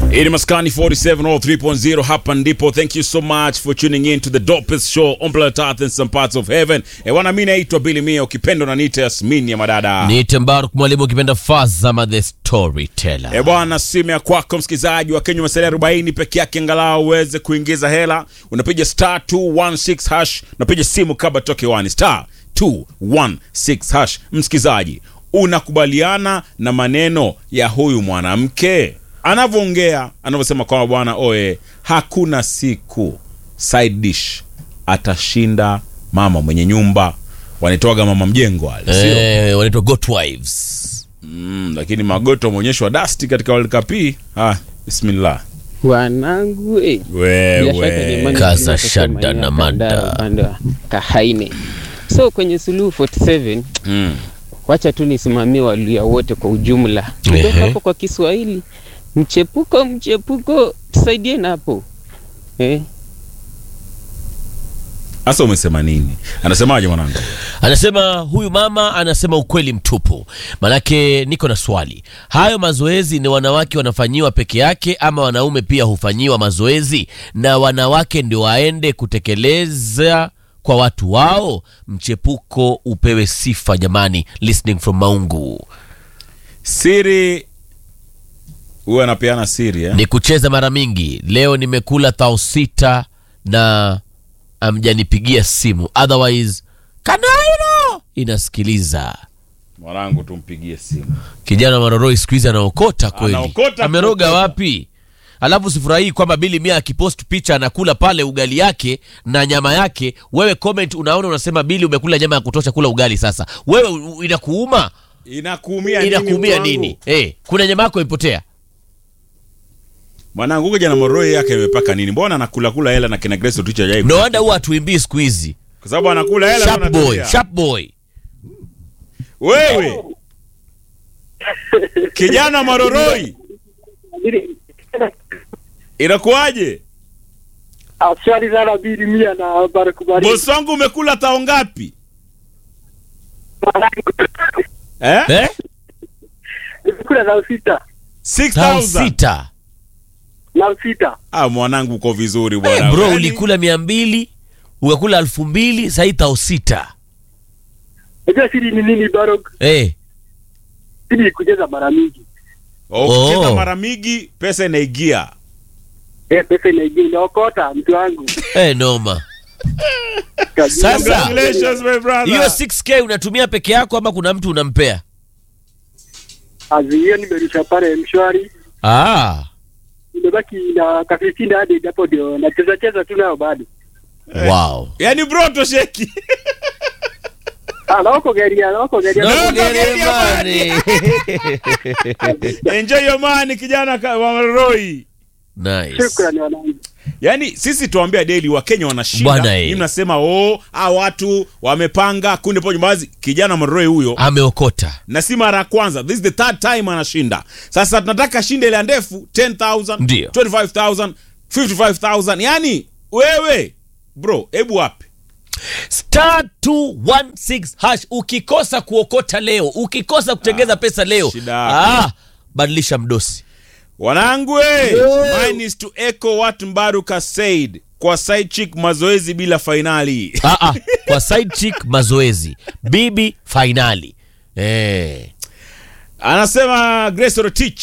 Ini Maskani 4703.0 hapa ndipo. Thank you so much for tuning in to the dopest show on planet Earth and some parts of heaven. E wana, mimi naitwa Billy Mia, ukipenda na nita Yasmini ya madada. Ni Tembaruk mwalimu ukipenda Fazama the storyteller. E bwana, simu ya kwako msikilizaji wa Kenya masalia 40 peke yake, angalau uweze kuingiza hela. Unapiga star 216 hash, unapiga simu kabla toke wani star 216 hash. Msikilizaji, unakubaliana na maneno ya huyu mwanamke anavyoongea, anavyosema kwamba bwana oye, hakuna siku side dish atashinda mama mwenye nyumba, wanitoaga mama mjengo wale, sio? Eh, wanaitwa goat wives. Mm, lakini magoto ameonyeshwa dasti katika World Cup hii. Ah, bismillah. wanangu eh. Bila shaka Wewe jamani, Kaza tunatoka shada maeneo na ya mada. Kandara, upande wa Kahaine. So kwenye Suluhu 47 mm. wacha tu nisimamie Waluya wote kwa ujumla. Kutoka Ehe. hapo kwa Kiswahili, mchepuko mchepuko, tusaidie na hapo eh. Sasa umesema nini? Anasemaje mwanangu? Anasema huyu mama anasema ukweli mtupu. Manake niko na swali, hayo mazoezi ni wanawake wanafanyiwa peke yake ama wanaume pia hufanyiwa mazoezi na wanawake ndio waende kutekeleza kwa watu wao? Mchepuko upewe sifa jamani. Listening from Maungu Siri huwa anapeana siri eh? ni kucheza mara mingi. Leo nimekula thao sita na amjanipigia simu, otherwise kanairo inasikiliza. Mwanangu tumpigie simu. Kijana Maroroi siku hizi anaokota kweli, Anaokota ameroga kuokota. wapi? Alafu sifurahii kwamba Bili Mia akipost picha anakula pale ugali yake na nyama yake, wewe comment unaona unasema Bili umekula nyama ya kutosha, kula ugali sasa. Wewe u- inakuuma Inakuumia nini? inakuumia mwanangu? nini? Eh, kuna nyama yako imepotea. Mwanangu huko jana moroi yake imepaka nini? Mbona anakula kula hela na kina Grace Otucha jai? No wonder huwa hatuimbii siku hizi. Kwa sababu anakula hela Sharp na boy, anatulia. sharp boy. Wewe kijana Maroroi, inakuwaje? Asante sana Bili Mia na Barakubari. Bosi wangu umekula tao ngapi? Eh? Eh? Nimekula na sita Tao 6000. sita. na sita. Ah, mwanangu uko vizuri Eh, bwana. bro Yaani, ulikula mia mbili ukakula elfu mbili sahii tao sita. Unajua siri ni nini Barok? Eh, Siri ni kucheza mara mingi. ukicheza Oh. mara mingi pesa inaingia. Eh, pesa inaingia inaokota mtu wangu. eh, noma. Kabisa. Sasa Congratulations my brother. hiyo 6k unatumia peke yako ama kuna mtu unampea? Azio nimerusha pale mshwari. Ah, Nimebaki na kafisini hadi hapo ndio nacheza cheza tu nayo bado. wow. Yaani bro tosheki. Ah, na wako gari na wako gari. No, No, kugere no, mani. Enjoy your money kijana ka- wa Maroroi. Nice. Shukrani wanangu. Yaani sisi tuambia daily wa Kenya wanashinda. Bwana, eh. Mimi mnasema oh, ah watu wamepanga kundi pojo baadhi kijana Maroroi huyo Ameokota. na si mara ya kwanza. This is the third time anashinda. Sasa tunataka shinde ile ndefu 10000, Ndio. 25000, 55000. Yaani wewe bro, hebu wapi? Star 216 hash. Ukikosa kuokota leo, ukikosa kutengeza pesa leo, shida yako. ah, badilisha mdosi. Wanangu we, mine is to echo what Mbaruka said. Kwa side chick mazoezi bila fainali. Ah, ah, kwa side chick mazoezi, bibi fainali. Eh. Anasema Grace Rotich.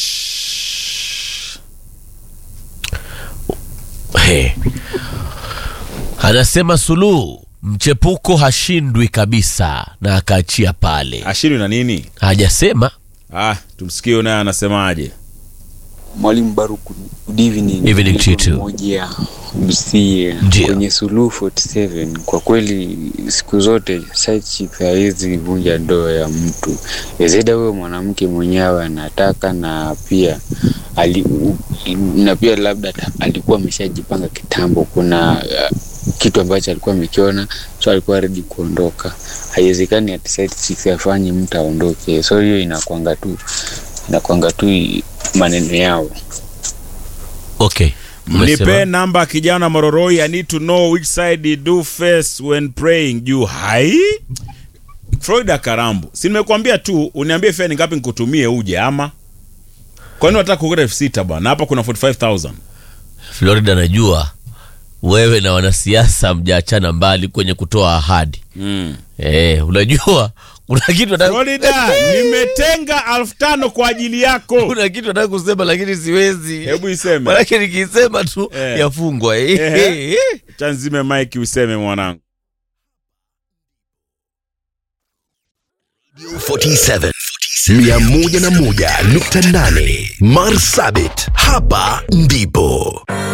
Hey. Anasema Suluhu mchepuko hashindwi kabisa, na akaachia pale, Ashiri na nini? hajasema Ah, tumsikie naye anasemaje. Mwalimu Baruku, good evening. Evening to you too. Mmoja Busia Ndio. kwenye Suluhu 47. Kwa kweli siku zote side chick haiwezi vunja ndoa ya mtu, ezeda huyo mwanamke mwenyewe anataka, na pia ali, u- na pia labda ta- alikuwa ameshajipanga kitambo. Kuna uh, kitu ambacho alikuwa amekiona, so alikuwa ready kuondoka. Haiwezekani ati side chick afanye mtu aondoke, so hiyo inakwanga tu inakwanga tu maneno yao. okay. Umesema? Mnipe namba ya kijana Mororoi. I need to know which side he do face when praying. Juu hai Florida Karambu, si nimekuambia tu uniambie fea ni ngapi nikutumie uje ama kwani wataka kukota elfu sita bwana hapa kuna 45000 Florida, najua wewe na wanasiasa mjaachana mbali kwenye kutoa ahadi mm. eh, unajua kuna kitu nataka florida nimetenga elfu tano kwa ajili yako kuna kitu nataka kusema lakini siwezi hebu iseme manake nikisema tu Eh. yafungwa eh, Ehe. eh. chanzime mike useme mwanangu 47 101.8 Marsabit, hapa ndipo